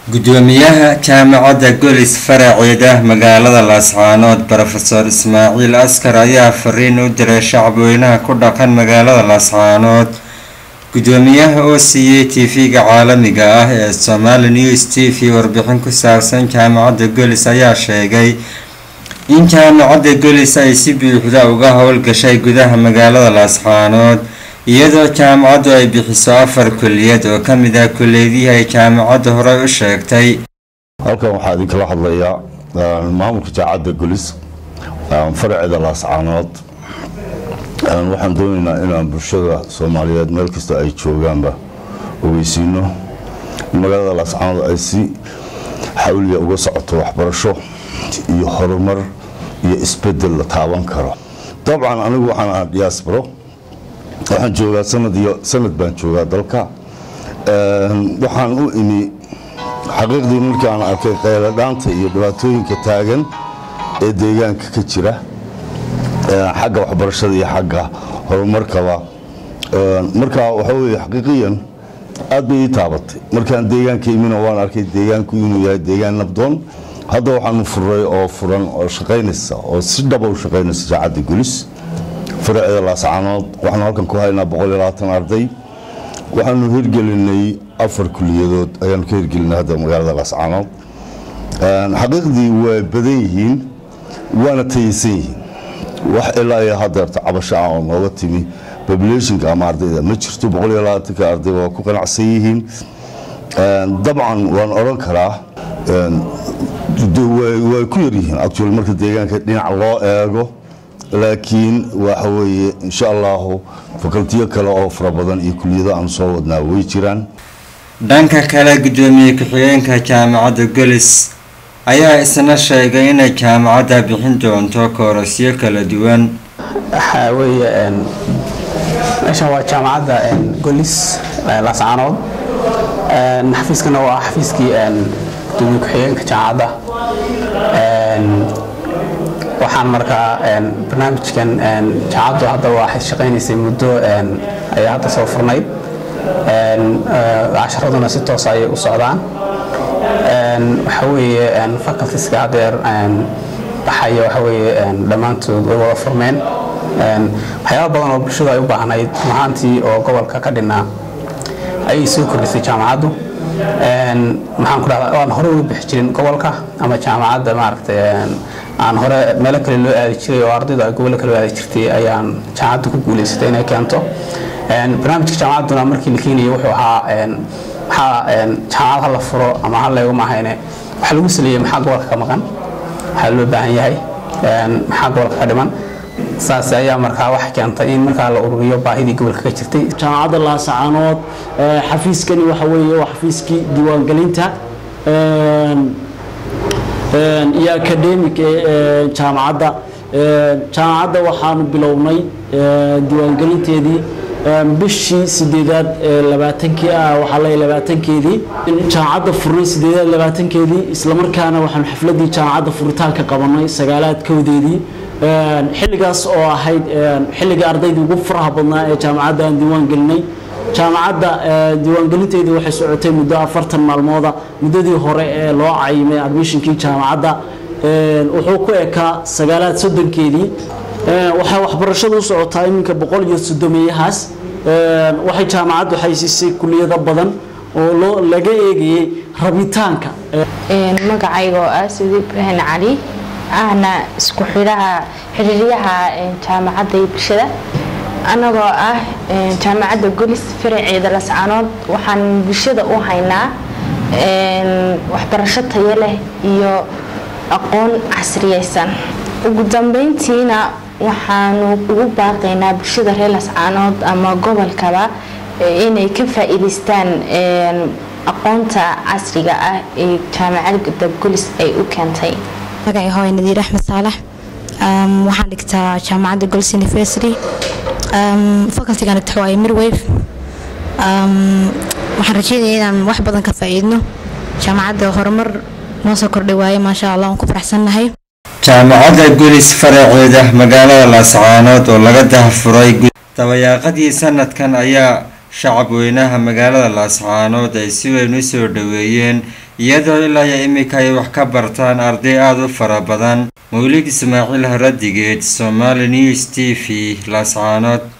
gudoomiyaha jaamacadda golis faraceeda magaalada laascaanood brofeor ismaaciil askar ayaa fariin u diray shacabweynaha ku dhaqan magaalada laascaanood gudoomiyaha oo siiyey tv-ga caalamiga ah ee somali news t v warbixin ku saabsan jaamacadda golis ayaa sheegay in jaamacadda golis ay si buuxda uga howlgashay gudaha magaalada laascaanood iyadoo jaamacaddu ay bixiso afar kuliyad oo ka mid ah kuliyadihii ay jaamacaddu horey u sheegtay halkan waxaa idinkala hadlayaa maamulka jaamacadda golis faraceeda laascaanood waxaan doonaynaa inaan bulshada soomaaliyeed meel kasta ay joogaanba ogeysiino in magaalada laascaanood ay si xawliya uga socoto waxbarasho iyo horumar iyo isbedel la taaban karo dabcan anigu waxaan ahaa diasporo waxaan joogaa sanad iyo sanad baan joogaa dalka waxaan u imi xaqiiqdii markii aan arkay qayladhaanta iyo dhibaatooyinka taagan ee deegaanka ka jira xagga waxbarashada iyo xagga horumarkaba marka waxa weye xaqiiqiyan aad bay ii taabatay markaan deegaanka imina waan arkay deegaanku inuu yahay deegaan nabdoon hadda waxaanu furay oo furan oo shaqaynaysa oo si dhaba u shaqaynaysa jaacadda gulis faraceeda laascaanood waxaanu halkan ku haynaa arday waxaanu hirgelinay afar kuliyadood ayaanu ka hirgelinay hadda magaalada laascaanood xaqiiqdii waa badan yihiin waana tayaysan yihiin wax ilaa iyo hadeerta cabasho ah oo nooga timi populationka ama ardayda ma jirto ka arday waa ku qanacsan yihiin dabcan waan odhan karaa way ku yaryihiin actual marka deegaanka dhinac loo eego laakiin waxa weeye insha allahu fakaltiyo kale oo fara badan iyo kuliyado aan soo wadnaa way jiraan dhanka kale gudoomiye ku-xigeenka jaamacadda golis ayaa isna sheegay inay jaamacadda bixin doonto koorasyo kala duwan waxaa weeye meeshan waa jaamacadda golis laascaanood xafiiskana waa xafiiskii gudoomiye ku-xigeenka jaamacadda waxaan markaa barnaamijkan jaamacaddu hadda waxay shaqaynaysay muddo ayaa hadda soo furnayd casharaduna si toos ayay u socdaan waxa weeye facultiska hadeer baxaya waxa weeye dhammaantood way wada furmeen waxyaaba badan oo bulshadu ay u baahnayd runahaantii oo gobolka ka dhinaa ayay soo kordhisay jaamacaddu maxaan ku dhahdaa aan hore uga bixi jirin gobolka ama jaamacadda maaragtay aan hore meelo kale loo aadi jiray oo ardaydu ay gobollo kale aadi jirtay ayaan jaamacaddu ku guulaysatay inay keento barnaamijka jaamacadduna markii la keenayay wuxuu ahaa maxaa jaamacad ha la furo ama ha leego maahayne waxa lagu saleeyey maxaa gobolka ka maqan waxaa loo baahan yahay maxaa gobolka ka dhiman saas ayaa markaa wax keentay in markaa la ururiyo baahidii gobolka ka jirtay jaamacadda laasacaanood xafiiskani waxa weeye waa xafiiskii diiwaangelinta iyo academic ee jaamacadda jaamacadda waxaanu bilownay diiwaangelinteedii bishii sideedaad labaatankii ah waxaa leeyahay labaatankeedii jaamacadda furnay sideedaad labaatankeedii islamarkaana waxaanu xafladii jaamacadda furitaanka qabanay sagaalaad kowdeedii xilligaas oo ahayd xilligii ardaydii ugu faraha badnaa ee jaamacadda aan diiwaan gelinay jaamacadda diiwaangelinteedii waxay socotay muddo afartan maalmooda muddadii hore ee loo cayimay admishonkii jaamacadda wuxuu ku ekaa sagaalaad soddonkeedii waxay waxbarashadu u socotaa iminka boqol iyo soddomeeyahaas waxay jaamacaddu xaysiisay kuliyado badan oo loo laga eegayey rabitaanka magacayga oo ah sidi ibraahim cali ahna isku xidhaha xiriiryaha jaamacadda iyo bulshada anagoo ah jaamacadda golis faraceeda lascaanood waxaan bulshada u haynaa waxbarasho tayo leh iyo aqoon casriyeysan ugu dambeyntiina waxaanu ugu baaqaynaa bulshada reer lascaanood ama gobolkaba inay ka faa-iideystaan aqoonta casriga ah ee jaamacadda golis ay u keentay magacay hooy nadiir axmed saalax waxaan dhigtaa jaamacadda gols university facultigan dhigta waaye mirwave waxaan rajeynaya inaan wax badan ka faa-iidno jaamacadda horumar noo soo kordhay waaye maasha allah waan ku faraxsannahay jaamacadda golis faraceeda magaalada laascaanood oo laga dahafuray dabayaaqadii sanadkan ayaa shacab weynaha magaalada laascaanood ay si weyn u soo dhoweeyeen iyadoo ilaa iyo iminka ay wax ka bartaan arday aada u fara badan mawlid ismaaciil haradigeed somaali news t v laascaanood